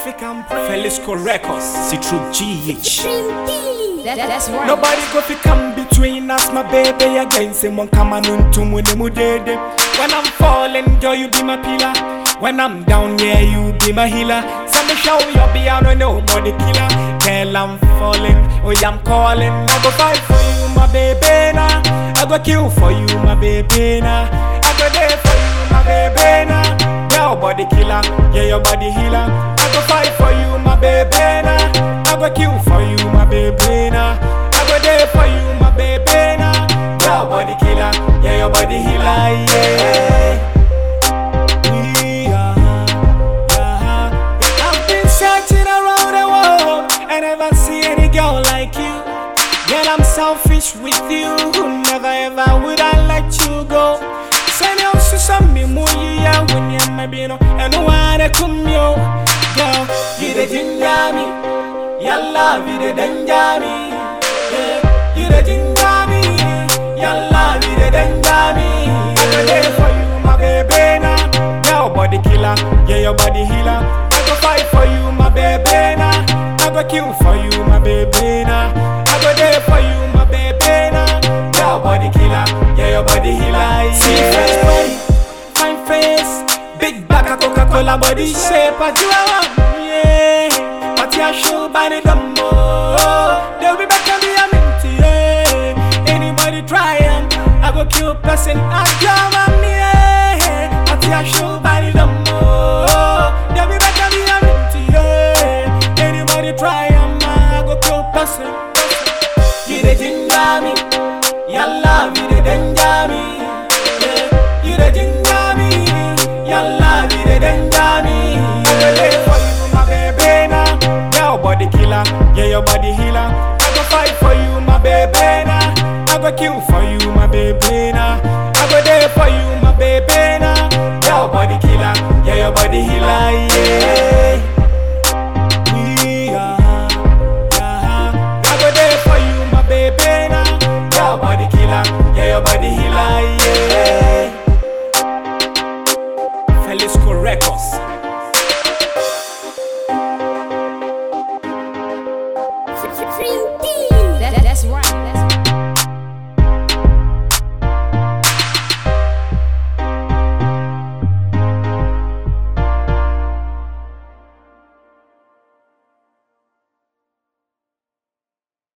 fi can pray. Felisco Records, Citru GH. That, that's right. Nobody go fi come between us, my baby. Again, someone come on into mu dede. When I'm falling, girl, you be my pillar. When I'm down, yeah, you be my healer. Send me show you be on nobody killer. Girl, I'm falling, oh yeah, I'm calling. I go fight for you, my baby now. I go kill for you, my baby now. I go there for you, my baby now. Your body killer, yeah, your body healer. I go fight for you, my baby now. I go kill for you, my baby now. I go there for you, my baby now. Your body killer, yeah, your body healer, yeah. Yeah, yeah. I've been searching around the world and never see any girl like you. Girl, I'm selfish with you. Never ever would I let you go. Send you to some me muya when you may be no and one come yo. Girl, you the ginger me. Your love, you the danger me. Yeah, you the ginger me. Your love, you the danger me. I go there for you, my baby now. Your body killer, yeah, your body healer. I go fight for you, my baby now. I go kill for you, my baby now. I go there for you, my baby now. Your body killer, yeah, your body healer. See fresh body, fine face, big back of Coca-Cola body shape. I do I want, yeah. But your show body dumbo. They'll be back on me, I'm into yeah. Anybody try 'em, I go kill person. I jam on me, yeah. But your show body dumbo. They'll be back on me, I'm into yeah. Anybody try 'em, I go kill person. You the ginger me, your love you the danger me. Yeah, you the ginger me, your love you the danger me. I go there for you, my baby now. Your body killer, yeah your body healer. I go fight for you, my baby now. I go kill for you, my baby